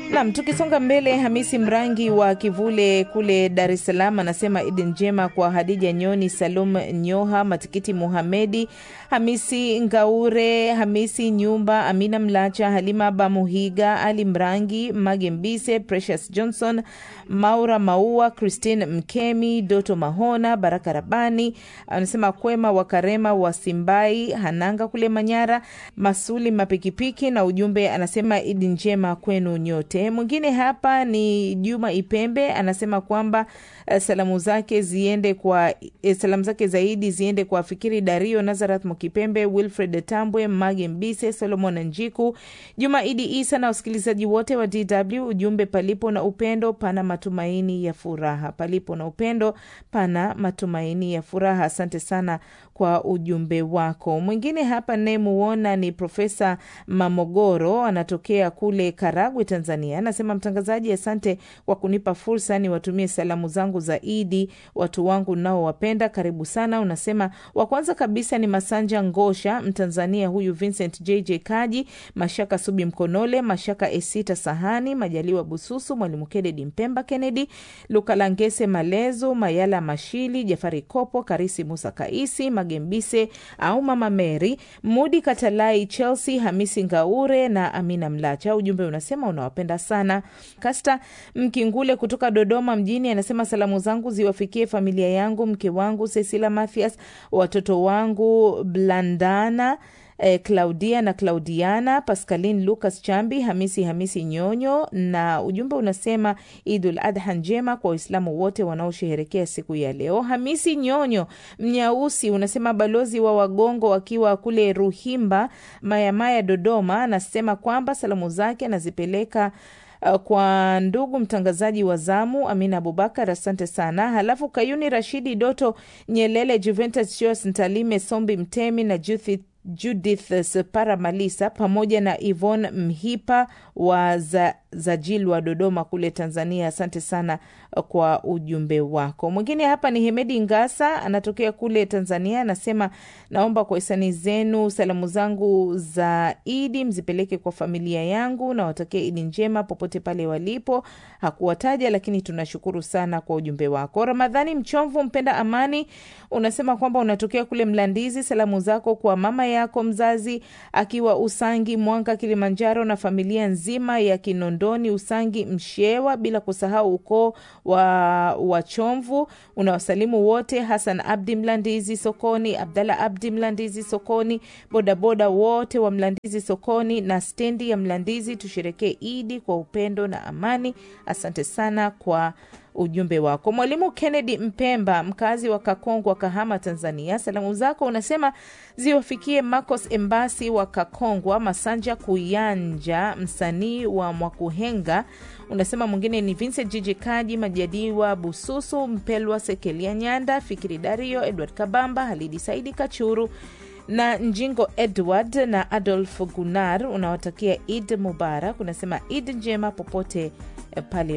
Nam, tukisonga mbele, Hamisi Mrangi wa Kivule kule Dar es Salaam anasema idi njema kwa Hadija Nyoni, Salum Nyoha, Matikiti Muhamedi, Hamisi Ngaure, Hamisi Nyumba, Amina Mlacha, Halima Bamuhiga, Ali Mrangi, Mage Mbise, Precious Johnson, Maura Maua, Christine Mkemi, Doto Mahona, Baraka Rabani anasema Kwema wa Karema wa Simbai, Hananga kule Manyara, Masuli Mapikipiki na ujumbe anasema idi njema kwenu nyote. Mwingine hapa ni Juma Ipembe anasema kwamba uh, salamu zake ziende kwa eh, salamu zake zaidi ziende kwa Fikiri Dario, Nazareth Mokipembe, Wilfred Tambwe, Mage Mbise, Solomon Njiku, Juma Idi Isa na wasikilizaji wote wa DW. Ujumbe, palipo na upendo pana matumaini ya furaha, palipo na upendo pana matumaini ya furaha. Asante sana kwa ujumbe wako. Mwingine hapa nayemuona ni Profesa Mamogoro, anatokea kule Karagwe, Tanzania. Anasema mtangazaji, asante kwa kunipa fursa niwatumie salamu zangu za Idi watu wangu naowapenda, karibu sana. Unasema wa kwanza kabisa ni Masanja Ngosha, Mtanzania huyu, Vincent JJ Kaji, Mashaka Subi Mkonole, Mashaka Esita Sahani, Majaliwa Bususu, Mwalimu Kennedy Mpemba Kennedy, Lukalangese Malezo, Mayala Mashili, Jafari Kopo, Karisi Musa Kaisi, Magembise au Mama Mary, Mudi Katalai, Chelsea, Hamisi Ngaure na Amina Mlacha. Ujumbe unasema unawapenda sana. Kasta Mkingule kutoka Dodoma mjini anasema salamu zangu ziwafikie familia yangu, mke wangu Cecilia Mathias, watoto wangu Blandana eh, Claudia na Claudiana, Pascaline Lucas Chambi, Hamisi Hamisi Nyonyo, na ujumbe unasema Idul Adha njema kwa Waislamu wote wanaosherehekea siku ya leo. Hamisi Nyonyo Mnyausi unasema balozi wa Wagongo wakiwa kule Ruhimba Mayamaya Dodoma, anasema kwamba salamu zake anazipeleka Uh, kwa ndugu mtangazaji wa zamu Amina Abubakar, asante sana. Halafu Kayuni Rashidi Doto Nyelele, Juventus Jos Ntalime Sombi Mtemi na Judith Judith Separa Malisa pamoja na Yvonne Mhipa wa za, Zajil wa Dodoma kule Tanzania. Asante sana kwa ujumbe wako. Mwingine hapa ni Hemedi Ngasa, anatokea kule Tanzania, anasema naomba kwa hisani zenu salamu zangu za Idi mzipeleke kwa familia yangu na watakia Idi njema popote pale walipo. Hakuwataja, lakini tunashukuru sana kwa ujumbe wako. Ramadhani Mchomvu, mpenda amani, unasema kwamba unatokea kule Mlandizi. Salamu zako kwa mama yako mzazi akiwa Usangi, Mwanga, Kilimanjaro na familia nzima ya Kinondoni, Usangi, Mshewa, bila kusahau ukoo wa Wachomvu. Unawasalimu wote, Hasan Abdi Mlandizi sokoni, Abdallah Abdi Mlandizi sokoni, bodaboda wote wa Mlandizi sokoni na stendi ya Mlandizi. Tusherekee Idi kwa upendo na amani. Asante sana kwa ujumbe wako. Mwalimu Kennedy Mpemba, mkazi wa Kakongwa, Kahama, Tanzania, salamu zako unasema ziwafikie Marcos Embasi wa Kakongwa, Masanja Kuyanja, msanii wa Mwakuhenga. Unasema mwingine ni Vincent Jiji Kaji, Majadiwa Bususu, Mpelwa Sekelia Nyanda, Fikiri Dario, Edward Kabamba, Halidi Saidi Kachuru na Njingo Edward na Adolf Gunar. Unawatakia Id Mubarak, unasema Id njema popote pale